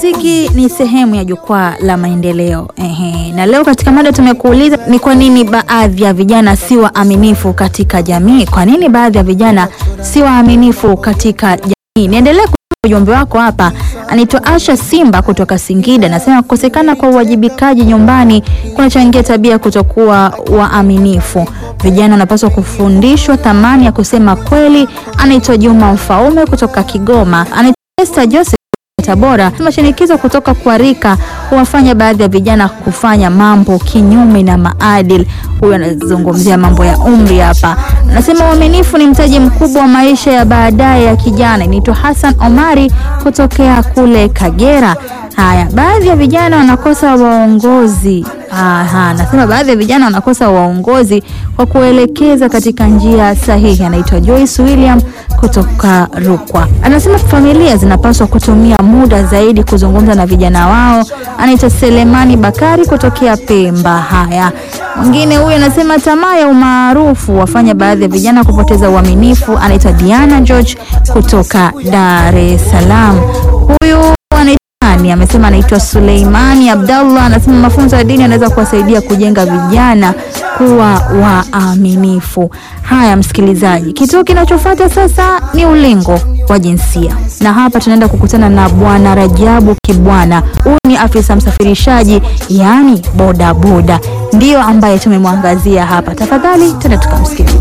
Muziki ni sehemu ya jukwaa la maendeleo. Ehe, na leo katika mada tumekuuliza ni kwa nini baadhi ya vijana si waaminifu katika jamii? Kwa nini baadhi ya vijana si waaminifu katika jamii? Niendelee kusoma ujumbe wako hapa. Anaitwa Asha Simba kutoka Singida, anasema kukosekana kwa uwajibikaji nyumbani kunachangia tabia kutokuwa waaminifu. Vijana wanapaswa kufundishwa thamani ya kusema kweli. Anaitwa Juma Mfaume kutoka Kigoma. Anaitwa Esther Joseph Tabora. Mashinikizo kutoka kwa rika huwafanya baadhi ya vijana kufanya mambo kinyume na maadili. Huyu anazungumzia mambo ya umri hapa, anasema uaminifu ni mtaji mkubwa wa maisha ya baadaye ya kijana. Inaitwa Hassan Omari kutokea kule Kagera. Haya, baadhi ya vijana wanakosa waongozi. Aha, nasema baadhi ya vijana wanakosa waongozi kwa kuelekeza katika njia sahihi. Anaitwa Joyce William kutoka Rukwa. Anasema familia zinapaswa kutumia muda zaidi kuzungumza na vijana wao. Anaitwa Selemani Bakari kutokea Pemba. Haya, mwingine huyu anasema tamaa ya umaarufu wafanya baadhi ya vijana kupoteza uaminifu. Anaitwa Diana George kutoka Dar es Salaam. Huyu anaitwa amesema anaitwa Suleimani Abdallah, anasema mafunzo ya dini yanaweza kuwasaidia kujenga vijana kuwa waaminifu. Haya, msikilizaji, kituo kinachofuata sasa ni ulingo wa jinsia, na hapa tunaenda kukutana na Bwana Rajabu Kibwana. Huyu ni afisa msafirishaji, yaani bodaboda, ndiyo ambaye tumemwangazia hapa. Tafadhali tena tukamsikilize.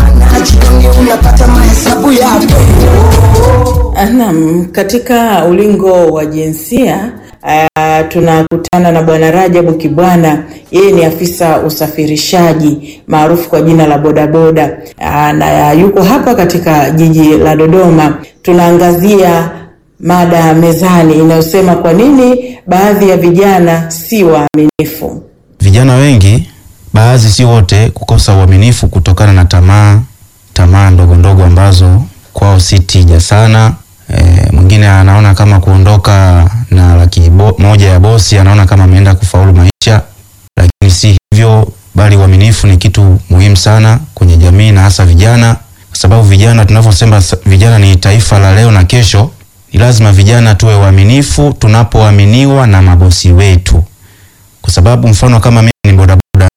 Naam, katika ulingo wa jinsia uh, tunakutana na Bwana Rajabu Kibwana. Yeye ni afisa usafirishaji maarufu kwa jina la bodaboda uh, na yuko hapa katika jiji la Dodoma. Tunaangazia mada mezani inayosema kwa nini baadhi ya vijana si waaminifu. Vijana wengi, baadhi si wote, kukosa uaminifu kutokana na tamaa tamaa ndogo ndogo ambazo kwao si tija sana. E, mwingine anaona kama kuondoka na laki bo, moja ya bosi anaona kama ameenda kufaulu maisha, lakini si hivyo, bali uaminifu ni kitu muhimu sana kwenye jamii na hasa vijana, kwa sababu vijana, tunavyosema vijana ni taifa la leo na kesho. Ni lazima vijana tuwe waaminifu tunapoaminiwa na mabosi wetu, kwa sababu mfano kama mimi ni bodaboda,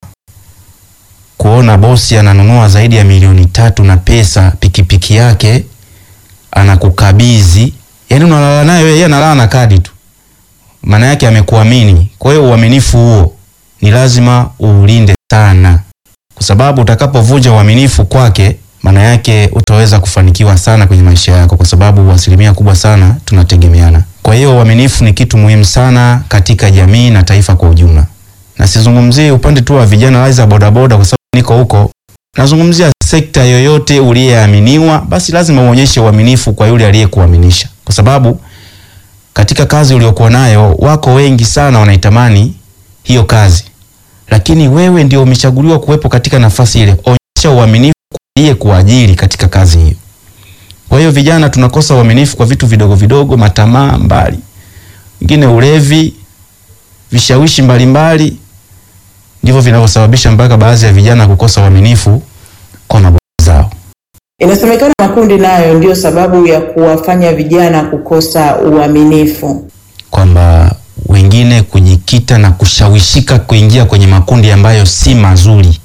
kuona bosi ananunua zaidi ya milioni tatu na pesa pikipiki yake anakukabidhi, yani unalala naye yeye analala na kadi tu, maana yake amekuamini. Kwa hiyo uaminifu huo ni lazima uulinde sana, kwa sababu utakapovunja uaminifu kwake, maana yake utaweza kufanikiwa sana kwenye maisha yako, kwa sababu asilimia kubwa sana tunategemeana. Kwa hiyo uaminifu ni kitu muhimu sana katika jamii na taifa kwa ujumla, na sizungumzie upande tu wa vijana laiza bodaboda, kwa sababu niko huko, nazungumzia sekta yoyote uliyeaminiwa, basi lazima uonyeshe uaminifu kwa yule aliyekuaminisha, kwa sababu katika kazi uliokuwa nayo wako wengi sana wanaitamani hiyo kazi, lakini wewe ndio umechaguliwa kuwepo katika nafasi ile. Onyesha uaminifu kwa aliyekuajiri katika kazi hiyo. Kwa hiyo vijana tunakosa uaminifu kwa vitu vidogo vidogo, matamaa mbali, wengine ulevi, vishawishi mbalimbali, ndivyo vinavyosababisha mpaka baadhi ya vijana kukosa uaminifu kwa mabosi zao. Inasemekana makundi nayo ndiyo sababu ya kuwafanya vijana kukosa uaminifu, kwamba wengine kujikita na kushawishika kuingia kwenye makundi ambayo si mazuri.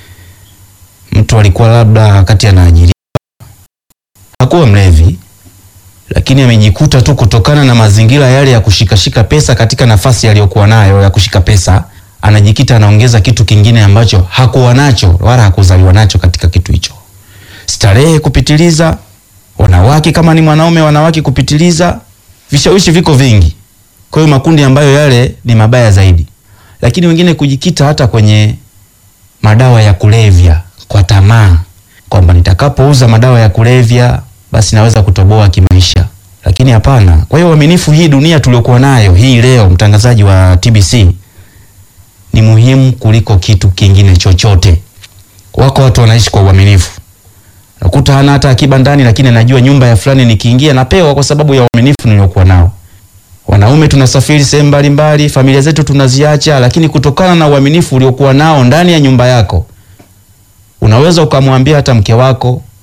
Mtu alikuwa labda wakati anaajiriwa hakuwa mlevi, lakini amejikuta tu kutokana na mazingira yale ya kushikashika pesa katika nafasi aliyokuwa nayo ya kushika pesa, anajikita anaongeza kitu kingine ambacho hakuwa nacho wala hakuzaliwa nacho katika kitu hicho. Starehe kupitiliza, wanawake kama ni mwanaume, wanawake kupitiliza, vishawishi viko vingi. Kwa hiyo makundi ambayo yale ni mabaya zaidi, lakini wengine kujikita hata kwenye madawa ya kulevya kwa tamaa, kwamba nitakapouza madawa ya kulevya basi naweza kutoboa kimaisha, lakini hapana. Kwa hiyo uaminifu, hii dunia tuliokuwa nayo hii leo, mtangazaji wa TBC, ni muhimu kuliko kitu kingine chochote. Wako watu wanaishi kwa uaminifu, nakuta hana hata akiba ndani, lakini anajua nyumba ya fulani nikiingia napewa kwa sababu ya uaminifu niliokuwa nao. Wanaume tunasafiri sehemu mbalimbali, familia zetu tunaziacha, lakini kutokana na uaminifu uliokuwa nao ndani ya nyumba yako, unaweza ukamwambia hata mke wako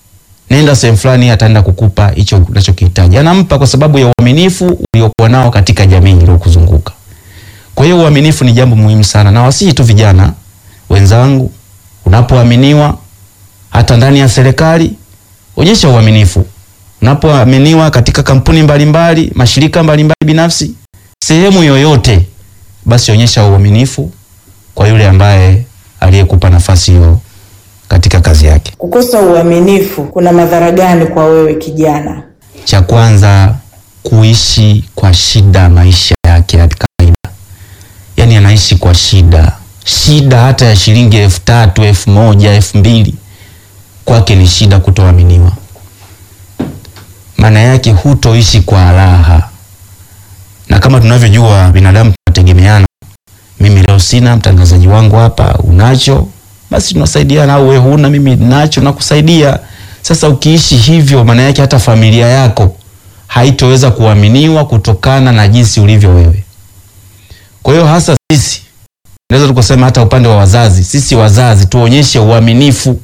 nenda sehemu fulani, ataenda kukupa hicho unachokihitaji. Anampa kwa sababu ya uaminifu uliokuwa nao katika jamii iliyokuzunguka. Kwa hiyo uaminifu ni jambo muhimu sana, na wasihi tu vijana wenzangu, unapoaminiwa hata ndani ya serikali, onyesha uaminifu. Unapoaminiwa katika kampuni mbalimbali mbali, mashirika mbalimbali mbali binafsi, sehemu yoyote, basi onyesha uaminifu kwa yule ambaye aliyekupa nafasi hiyo katika kazi yake. Kukosa uaminifu kuna madhara gani kwa wewe kijana? Cha kwanza, kuishi kwa shida maisha yake ya kawaida, yaani anaishi kwa shida, shida hata ya shilingi elfu tatu elfu moja elfu mbili kwake ni shida kutoaminiwa. Maana yake hutoishi kwa raha, na kama tunavyojua binadamu tunategemeana. Mimi leo sina, mtangazaji wangu hapa unacho, basi tunasaidiana, au wewe huna, mimi nacho nakusaidia. Sasa ukiishi hivyo, maana yake hata familia yako haitoweza kuaminiwa kutokana na jinsi ulivyo wewe. Kwa hiyo hasa sisi naweza tukasema hata upande wa wazazi, sisi wazazi tuonyeshe uaminifu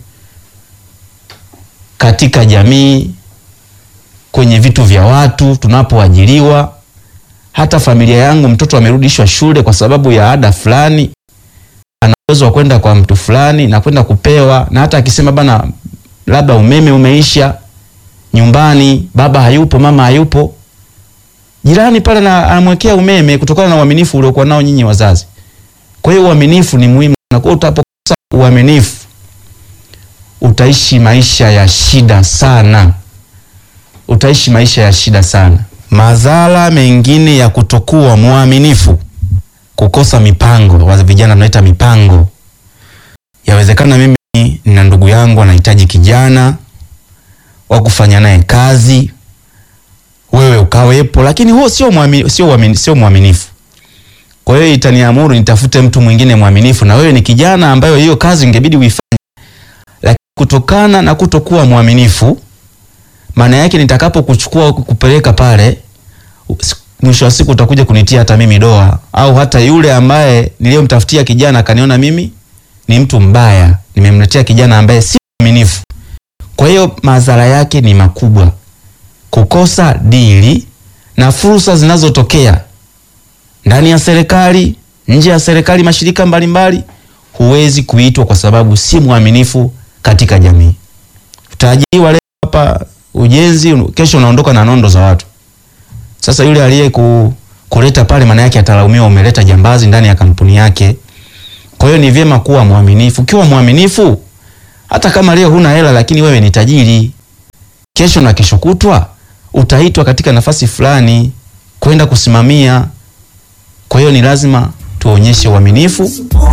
katika jamii, kwenye vitu vya watu, tunapoajiriwa. Hata familia yangu, mtoto amerudishwa shule kwa sababu ya ada fulani, ana uwezo wa kwenda kwa mtu fulani na kwenda kupewa, na hata akisema bana, labda umeme umeisha nyumbani, baba hayupo, mama hayupo, jirani pale na anamwekea umeme kutokana na uaminifu uliokuwa nao nyinyi wazazi. Kwa hiyo uaminifu ni muhimu, na kwa utapokosa uaminifu utaishi maisha ya shida sana, utaishi maisha ya shida sana. Madhara mengine ya kutokuwa mwaminifu, kukosa mipango. Wa vijana tunaita mipango. Yawezekana mimi nina ndugu yangu anahitaji kijana wa kufanya naye kazi, wewe ukawepo, lakini huo sio mwaminifu, sio mwaminifu, sio mwaminifu. Kwa hiyo itaniamuru nitafute mtu mwingine mwaminifu, na wewe ni kijana ambayo hiyo kazi ingebidi uifanye lakini kutokana na kutokuwa mwaminifu, maana yake nitakapokuchukua kupeleka pale, mwisho wa siku utakuja kunitia hata mimi doa, au hata yule ambaye niliyomtafutia kijana akaniona mimi ni mtu mbaya, nimemletea kijana ambaye si mwaminifu. Kwa hiyo madhara yake ni makubwa, kukosa dili na fursa zinazotokea ndani ya serikali, nje ya serikali, mashirika mbalimbali huwezi kuitwa kwa sababu si mwaminifu katika jamii. Utaajiriwa leo hapa ujenzi, kesho unaondoka na nondo za watu. Sasa yule aliye ku, kuleta pale, maana yake atalaumiwa, umeleta jambazi ndani ya kampuni yake. Kwa hiyo ni vyema kuwa mwaminifu. Ukiwa mwaminifu, hata kama leo huna hela, lakini wewe ni tajiri, kesho na kesho kutwa utaitwa katika nafasi fulani kwenda kusimamia. Kwa hiyo ni lazima tuonyeshe uaminifu.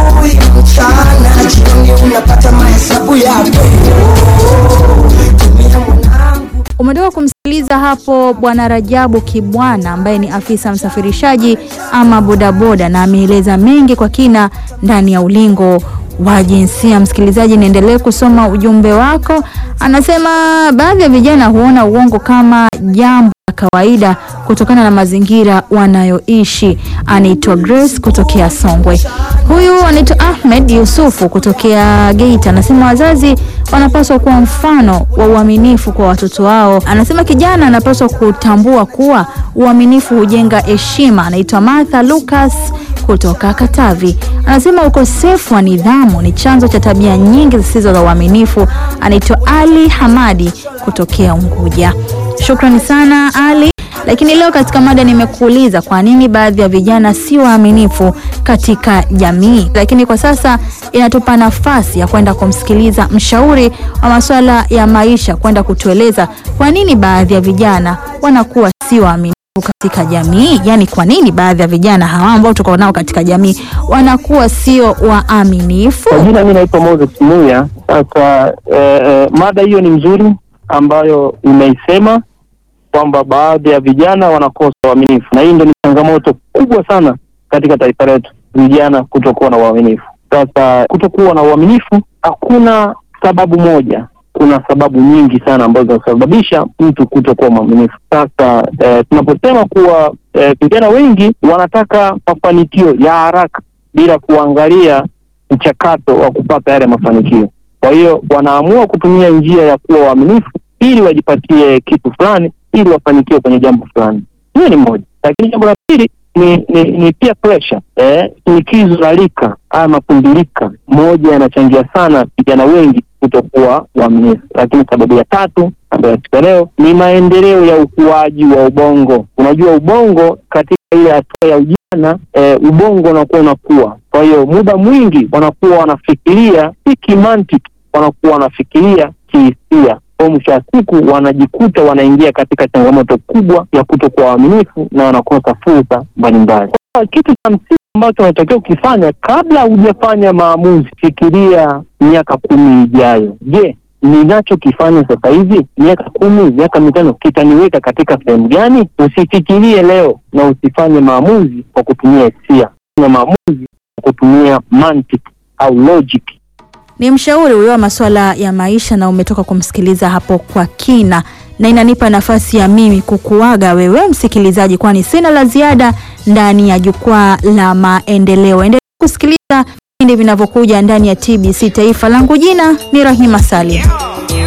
Umetoka kumsikiliza hapo Bwana Rajabu Kibwana ambaye ni afisa msafirishaji ama bodaboda, na ameeleza mengi kwa kina ndani ya ulingo wa jinsia. Msikilizaji, niendelee kusoma ujumbe wako. Anasema baadhi ya vijana huona uongo kama jambo la kawaida kutokana na mazingira wanayoishi. Anaitwa Grace kutokea Songwe. Huyu anaitwa Ahmed Yusufu kutokea Geita, anasema wazazi wanapaswa kuwa mfano wa uaminifu kwa watoto wao. Anasema kijana anapaswa kutambua kuwa uaminifu hujenga heshima. Anaitwa Martha Lucas kutoka Katavi, anasema ukosefu wa nidhamu ni chanzo cha tabia nyingi zisizo za uaminifu. Anaitwa Ali Hamadi kutokea Unguja. Shukrani sana Ali. Lakini leo katika mada nimekuuliza kwa nini baadhi ya vijana si waaminifu katika jamii, lakini kwa sasa inatupa nafasi ya kwenda kumsikiliza mshauri wa masuala ya maisha kwenda kutueleza kwa nini baadhi ya vijana wanakuwa si waaminifu katika jamii. Yaani, kwa nini baadhi ya vijana hawa ambao tuko nao katika jamii wanakuwa sio waaminifu? Kwa jina mi naitwa Moses Muya. Sasa eh, eh, mada hiyo ni mzuri ambayo imeisema kwamba baadhi ya vijana wanakosa uaminifu, na hii ndio ni changamoto kubwa sana katika taifa letu, vijana kutokuwa na uaminifu. Sasa kutokuwa na uaminifu, hakuna sababu moja, kuna sababu nyingi sana ambazo zinasababisha mtu kutokuwa mwaminifu. Sasa eh, tunaposema kuwa eh, vijana wengi wanataka mafanikio ya haraka bila kuangalia mchakato wa kupata yale mafanikio. Kwa hiyo wanaamua kutumia njia ya kuwa waaminifu ili wajipatie kitu fulani, ili wafanikiwe kwenye jambo fulani. Hiyo ni moja, lakini jambo la pili ni, ni, ni peer pressure eh, shinikizo la rika haya mapundilika moja yanachangia sana vijana wengi kutokuwa waaminifu. Lakini sababu ya tatu ambayo siku ya leo ni maendeleo ya ukuaji wa ubongo. Unajua ubongo katika ile hatua ya ujana eh, ubongo unakuwa unakuwa, kwa hiyo muda mwingi wanakuwa wanafikiria si kimantiki, wanakuwa wanafikiria kihisia kwa mwisho wa siku wanajikuta wanaingia katika changamoto kubwa ya kutokuwa waaminifu na wanakosa fursa mbalimbali. Kwa Kitu cha msingi ambacho unatakiwa ukifanya kabla hujafanya maamuzi, fikiria miaka kumi ijayo. Je, ninachokifanya sasa hivi miaka kumi, miaka mitano kitaniweka katika sehemu gani? Usifikirie leo na usifanye maamuzi kwa kutumia hisia, fanya maamuzi kwa kutumia mantiki au logic. Ni mshauri huyo wa masuala ya maisha na umetoka kumsikiliza hapo kwa kina, na inanipa nafasi ya mimi kukuaga wewe msikilizaji, kwani sina la ziada ndani ya jukwaa la maendeleo. Endelea kusikiliza vipindi vinavyokuja ndani ya TBC Taifa. Langu jina ni Rahima Salim.